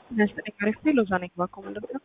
ዘጠኝ አሪፍ ነው። ሎዛ ነኝ ባኮ ምንድን ነው?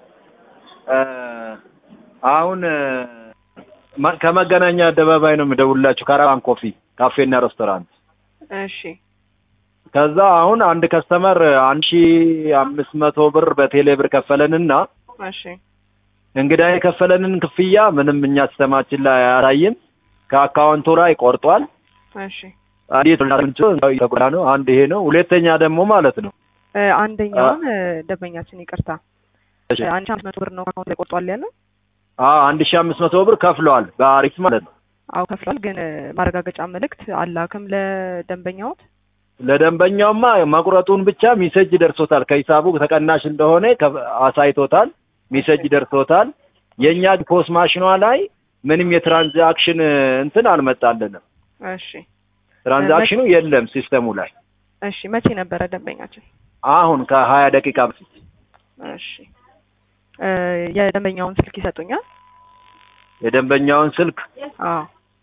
አሁን ማ- ከመገናኛ አደባባይ ነው የምደውልላችሁ ካራቫን ኮፊ ካፌና ሬስቶራንት። እሺ ከዛ አሁን አንድ ከስተመር አንድ ሺ አምስት መቶ ብር በቴሌ ብር ከፈለንና እሺ እንግዳ የከፈለንን ክፍያ ምንም እኛ ሲስተማችን ላይ አያሳይም። ከአካውንቱ ላይ ቆርጧል። እሺ እንዴት ተጎዳ ነው? አንድ ይሄ ነው። ሁለተኛ ደግሞ ማለት ነው እ፣ አንደኛውን እ፣ ደንበኛችን ይቅርታ እ፣ አንድ ሺህ አምስት መቶ ብር ነው አካውንት ላይ ቆርጧል ያለው። አዎ አንድ ሺ አምስት መቶ ብር ከፍለዋል በአሪፍ ማለት ነው። አዎ ከፍሏል፣ ግን እ፣ ማረጋገጫ መልእክት አላክም ለደንበኛዎት። ለደንበኛውማ መቁረጡን ብቻ ሚሴጅ ደርሶታል። ከሂሳቡ ተቀናሽ እንደሆነ ከ- አሳይቶታል። ሚሴጅ ደርሶታል። የእኛ ፖስ ማሽኗ ላይ ምንም የትራንዛክሽን እንትን አልመጣልንም። እሺ ትራንዛክሽኑ የለም ሲስተሙ ላይ እሺ መቼ ነበረ ደንበኛችን? አሁን ከሀያ ደቂቃ በፊት እሺ እ፣ የደንበኛውን ስልክ ይሰጡኛል? የደንበኛውን ስልክ አዎ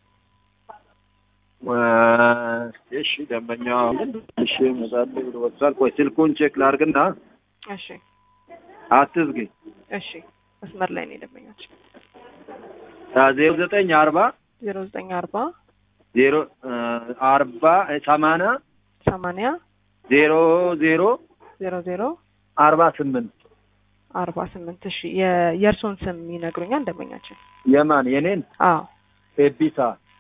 እ፣ እሺ ደንበኛው እሺ መጣል ብሎ ወጥቷል። ቆይ ስልኩን ቼክ ላድርግና እሺ አትዝጊ። እሺ መስመር ላይ ነው የደንበኛችን። ዜሮ ዘጠኝ አርባ ዜሮ ዘጠኝ አርባ ዜሮ እ፣ አርባ ሰማንያ ሰማንያ ዜሮ ዜሮ ዜሮ ዜሮ አርባ ስምንት አርባ ስምንት እሺ የ- የእርሶን ስም ይነግሩኛል ደንበኛችን? የማን የኔን አዎ ኤቢሳ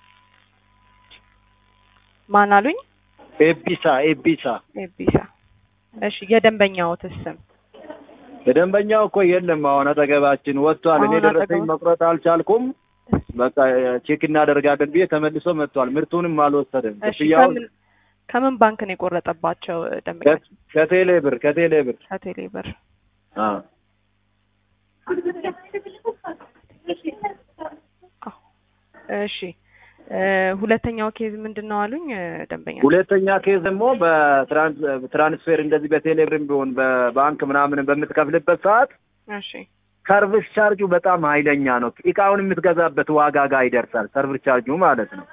ማን አሉኝ? ኤቢሳ ኤቢሳ ኤቢሳ እሺ የደንበኛዎትስ ስም? የደንበኛው እኮ የለም አሁን አጠገባችን ወጥቷል። እኔ አሁን ደረሰኝ አጠገቡ- መቁረጥ አልቻልኩም። በቃ ቼክ እናደርጋለን ብዬ ተመልሶ መጥቷል። ምርቱንም አልወሰደም። እሺ ክፍያውን ከምን ከምን ባንክ ነው የቆረጠባቸው ደንበኛችን? ከቴሌ ብር ከቴሌ ብር ከቴሌ ብር። አዎ አዎ። እሺ እ፣ ሁለተኛው ኬዝ ምንድን ነው አሉኝ እ፣ ደንበኛ? ሁለተኛ ኬዝ ደግሞ በትራንስፌር እንደዚህ በቴሌ ብርም ቢሆን በባንክ ምናምን በምትከፍልበት ሰዓት እሺ ሰርቪስ ቻርጁ በጣም ኃይለኛ ነው። እቃውን የምትገዛበት ዋጋ ጋር ይደርሳል። ሰርቪስ ቻርጁ ማለት ነው።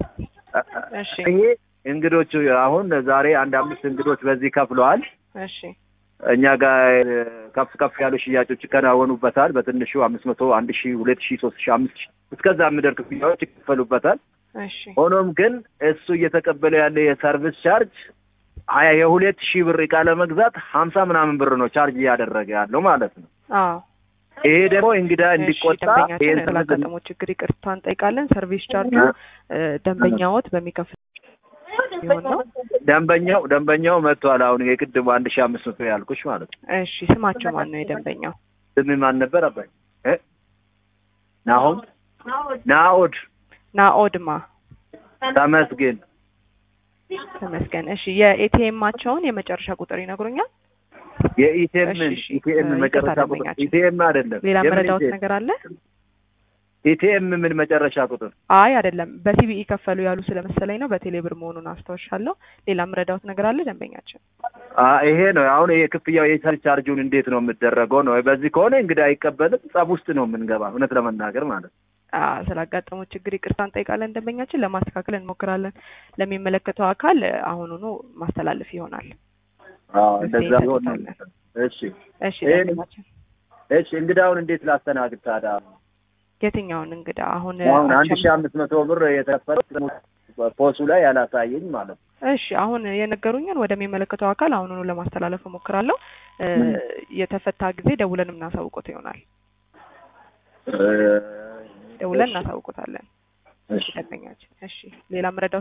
እሺ ይሄ እንግዶቹ አሁን ዛሬ አንድ አምስት እንግዶች በዚህ ከፍለዋል። እሺ እኛ ጋር እ፣ ከፍ ከፍ ያሉ ሽያጮች ይከናወኑበታል። በትንሹ አምስት መቶ አንድ ሺ ሁለት ሺ ሶስት ሺ አምስት ሺ እስከዛ የሚደርስ ክፍያዎች ይከፈሉበታል። እሺ ሆኖም ግን እሱ እየተቀበለ ያለ የሰርቪስ ቻርጅ ሀያ የሁለት ሺህ ብር እቃ ለመግዛት ሀምሳ ምናምን ብር ነው ቻርጅ እያደረገ ያለው ማለት ነው። አዎ ይሄ ደግሞ እንግዳ እሺ እንዲቆጣ ደንበኛችን ይሄን ስላጋጠመው ችግር ይቅርታ እንጠይቃለን። ሰርቪስ ቻርጁ እ፣ ደንበኛዎት በሚከፍል ቢሆን ነው። ደንበኛው ደንበኛው መጥቷል። አሁን የቅድሙ አንድ ሺህ አምስት መቶ ያልኩሽ ማለት ነው። እሺ ስማቸው ማን ነው የደንበኛው? ስም ማን ነበር አባይ? እ? ናሆም ናኦድ ናኦድማ ተመስገን ተመስገን። እሺ የኤቲኤማቸውን የመጨረሻ ቁጥር ይነግሩኛል? የኢቲኤምን እሺ፣ እሺ። ኢቲኤም እ፣ መጨረሻ ይቅርታ ቁጥር ደንበኛችን። ኢቲኤም አይደለም። ሌላ የምን መረዳዎት ኢቲኤም? ነገር አለ? ኢቲኤም ምን መጨረሻ ቁጥር አይ አይደለም፣ በሲቢኢ ከፈሉ ያሉ ስለመሰለኝ ነው። በቴሌ ብር መሆኑን አስታውሻለሁ። ሌላ መረዳዎት ነገር አለ ደንበኛችን? አ ይሄ ነው አሁን ይሄ ክፍያው የሰርቪስ ቻርጁን እንዴት ነው የምደረገው ነው። በዚህ ከሆነ እንግዲህ አይቀበልም፣ ጸብ ውስጥ ነው የምንገባ እውነት ለመናገር ማለት ነው። አ ስላጋጠመው ችግር ይቅርታ እንጠይቃለን ደንበኛችን። ለማስተካከል እንሞክራለን። ለሚመለከተው አካል አሁኑኑ ማስተላለፍ ይሆናል። አዎ መፍትሄ እንደዛ ቢሆን ነው። እንሰጣለን። እሺ እሺ ይሄን- ደንበኛችን፣ እሺ እንግዳውን እንዴት ላስተናግድ ታዲያ? የትኛውን እንግዳ አሁን አሁን አንድ አንቺ- ሺህ አምስት መቶ ብር የተከፈለ ፖሱ ላይ ያላሳየኝ ማለት ነው። እሺ አሁን የነገሩኝን ወደሚመለከተው አካል አሁኑኑ ለማስተላለፍ እሞክራለሁ። እ፣ የተፈታ ጊዜ ደውለን እናሳውቆት ይሆናል። እ፣ ደውለን እሺ፣ እናሳውቆታለን። እሺ ደንበኛችን። እሺ ሌላ መረዳት